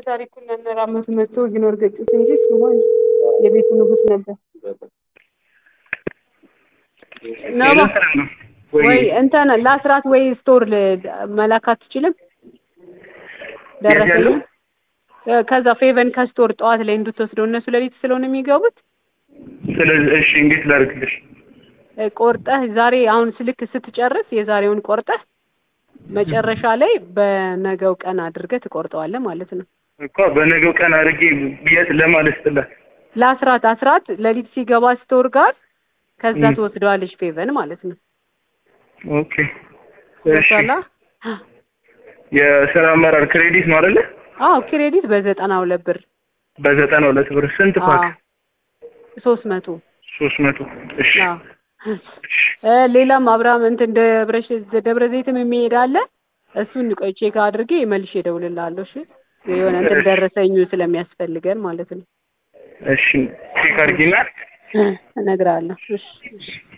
ታሪኩን ያነራመቱ መጥቶ ቢኖር ገጩት እንጂ ስሟን የቤቱ ንጉስ ነበር። ነባ ወይ እንትን ለአስራት ወይ ስቶር መላክ አትችልም? ደረሰኝ ከዛ ፌቨን ከስቶር ጠዋት ላይ እንድትወስደው እነሱ ሌሊት ስለሆነ የሚገቡት ስለዚህ እሺ እንዴት ላድርግልሽ? ቆርጠህ ዛሬ አሁን ስልክ ስትጨርስ የዛሬውን ቆርጠህ መጨረሻ ላይ በነገው ቀን አድርገህ ትቆርጠዋለህ ማለት ነው። እኮ በነገው ቀን አድርጌ የት ለማለት ስላት ለአስራት አስራት ሌሊት ሲገባ ስቶር ጋር ከዛ ም። ትወስደዋለች ፌቨን ማለት ነው። ኦኬ እሺ ገብቶሃል? የስራ አመራር ክሬዲት ነው አይደለ? አዎ ክሬዲት በዘጠና ሁለት ብር በዘጠና ሁለት ብር ስንት ፓክ? ሶስት መቶ ሶስት መቶ እሺ አዎ እ ሌላም አብርሃም እንትን ደብረ ደብረ ዘይትም የሚሄድ አለ። እሱን ቆይ ቼክ አድርጌ መልሼ እደውልልሃለሁ። እሺ የሆነ እንትን እሺ። ደረሰኙ ስለሚያስፈልገን ማለት ነው። እሺ ቼክ አድርጊና እነግርሃለሁ። እሺ እሺ